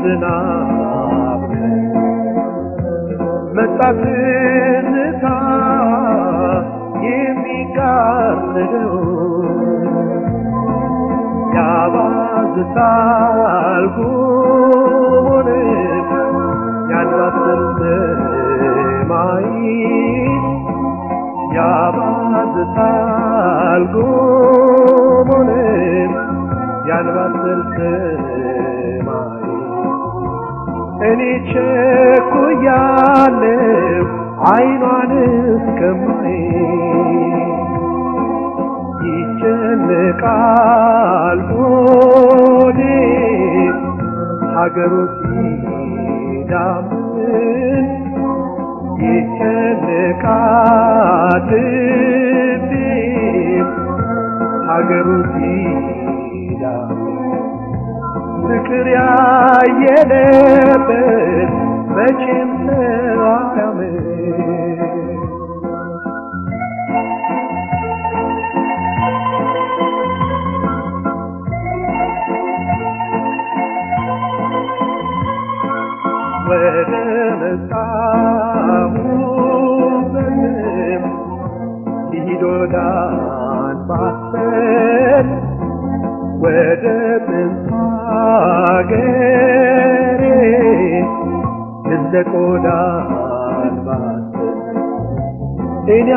ዝናብ መጣ ትዝታ የሚጋርደው ያባዝታል ጉሙን ያንባሰል ሰማይ ያባዝታል ጉሙን ያንባሰል ሰማይ እኔ ቸኩያለሁ አይኗን እስከማይ ይጨነቃል ሆዴ ሀገሩ ሲዳምን ይጨነቃል ልቤ ሀገሩ ሲዳምን ፍቅር ያየለበት መቼም ሰው አያምር ወደ መጣሁበትም ልሂድ ወደ አንባሰል ወደ ጥንት አገሬ ልዘቅ ወደ አንባሰል እኔ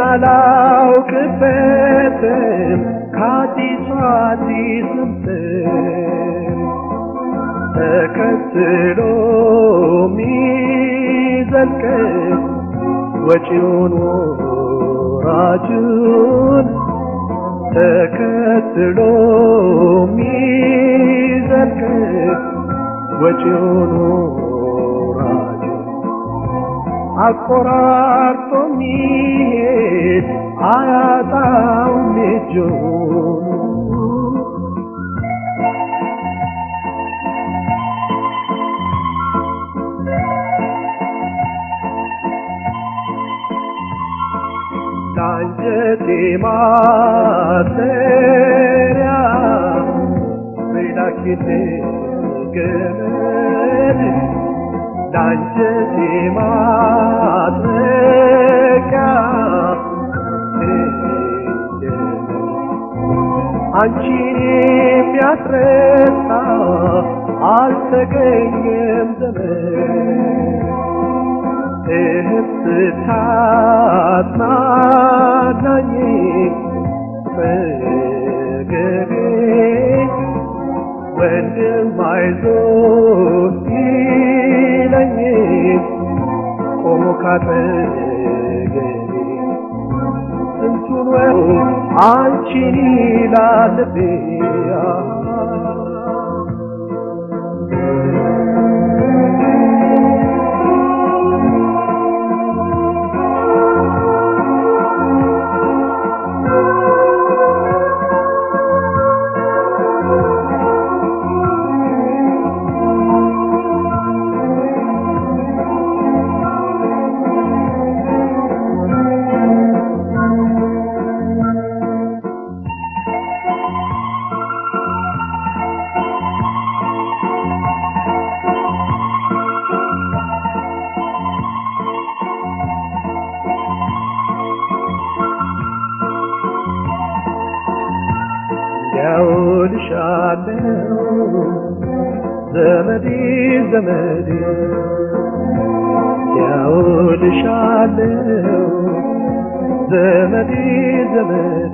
አላውቅበትም ከአዲሱ አዲስ እንትን ተከትሎ ሚዘልቅ ወጪውን ወራጁን ተከትሎ ሚዘልቅ ወጪውን ወራጁን አቆራርጦ ሚሄድ አያጣውም እጁን ለአንጀቴ ማሰሪያ በላኪልኝ ገመድ ለአንጀቴ ማጥረቂያ አንቺን የሚያስረሳ አልተገኘም ዘመን እህት ስታጽናናኝ ፈገጌ ወንድም አይዞህ ሲለኝ ቆሞ ካጠገቤ ስንቱን ወው አንቺን ይላል ልቤ ያውልሻለው ዘመዴ ዘመዴ ያውልሻለው ዘመዴ ዘመዴ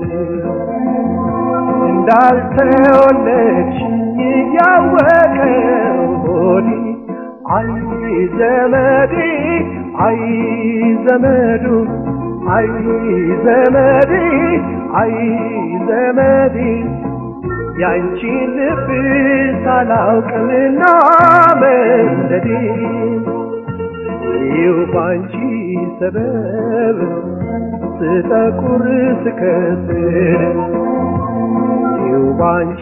እንዳልተወለድሽኝ እያወቀው ሆዴ አይ ዘመዴ አይ ዘመዱ አይ ዘመዴ አይ ዘመዴ ያንቺን ልብ ሳላውቅምና መንደዴ ይው ባንቺ ሰበብ ስጠቁር ስከስር ይው ባንቺ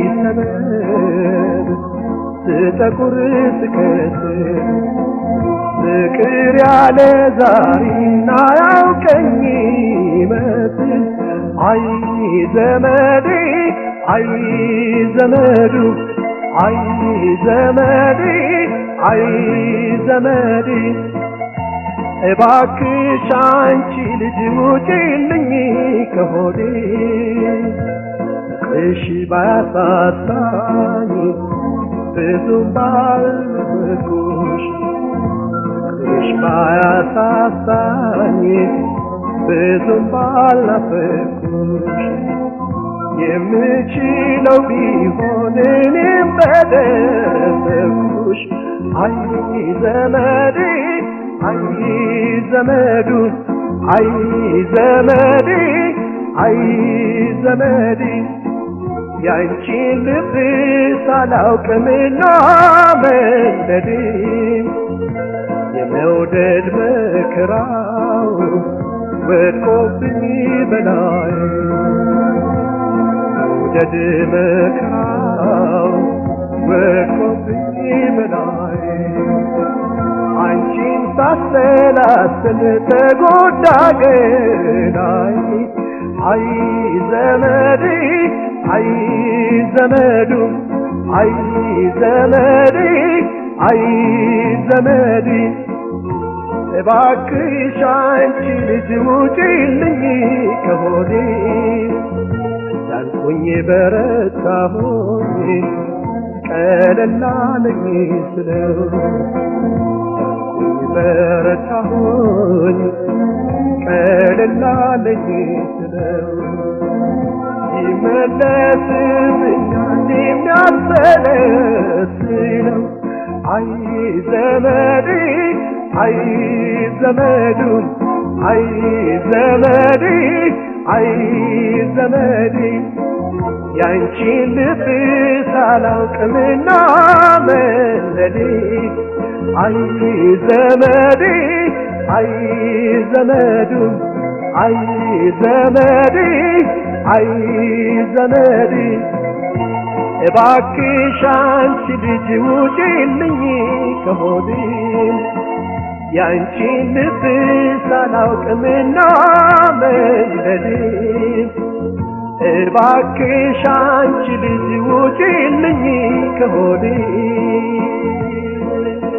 ሰበብ ስጠቁር ስከስር ፍቅር ያለ ዛሬና ያውቀኝ ይመስል አይ ዘመዴ አይ ዘመዱ አይ ዘመዴ አይ ዘመዴ እባክሽ አንቺ ልጅ ውጪልኝ ከሆዴ እሺ ባያሳሳኝ ብዙም ባልኩሽ እሽ ባያሳሳኝ ብዙም ባልናፈኩሽ የምችለው ቢሆን እኔም በደረሰኩሽ አይ ዘመዴ አይ ዘመዱ አይ ዘመዴ አይ ዘመዴ ያንቺን ልብ ሳላውቅምና መንደዴ የመውደድ መከራው ወድቆብኝ በላይ መውደድ መከራው ወድቆብኝ በላይ አንቺን ሳሰላስል ተጎዳ ገላይ አይ ዘመዴ አይ ዘመዱ አይ ዘመዴ አይ ዘመዴ እባክሽ አንቺ ልጅ ውጪልኝ ከሆዴ ያልኩኝ በረታሁኝ ቀለል አለኝ ስለው ያልኩኝ በረታሁኝ ቀለል አለኝ ስለው ይመለስብኛል የሚያሰለስለው አይ ዘመዴ አይ ዘመዱ አይ ዘመዴ አይ ዘመዴ ያንቺን ልብ ሳላውቅምና መለዴ አይ ዘመዴ አይ ዘመዱ አይ ዘመዴ አይ ዘመዴ እባክሽ አንቺ ልጅ ውጪልኝ ከሆዴ ያንቺን ልብ ሳላውቅምና መንደዴ እባክሽ አንቺ ልጅ ውጪልኝ ከሆዴ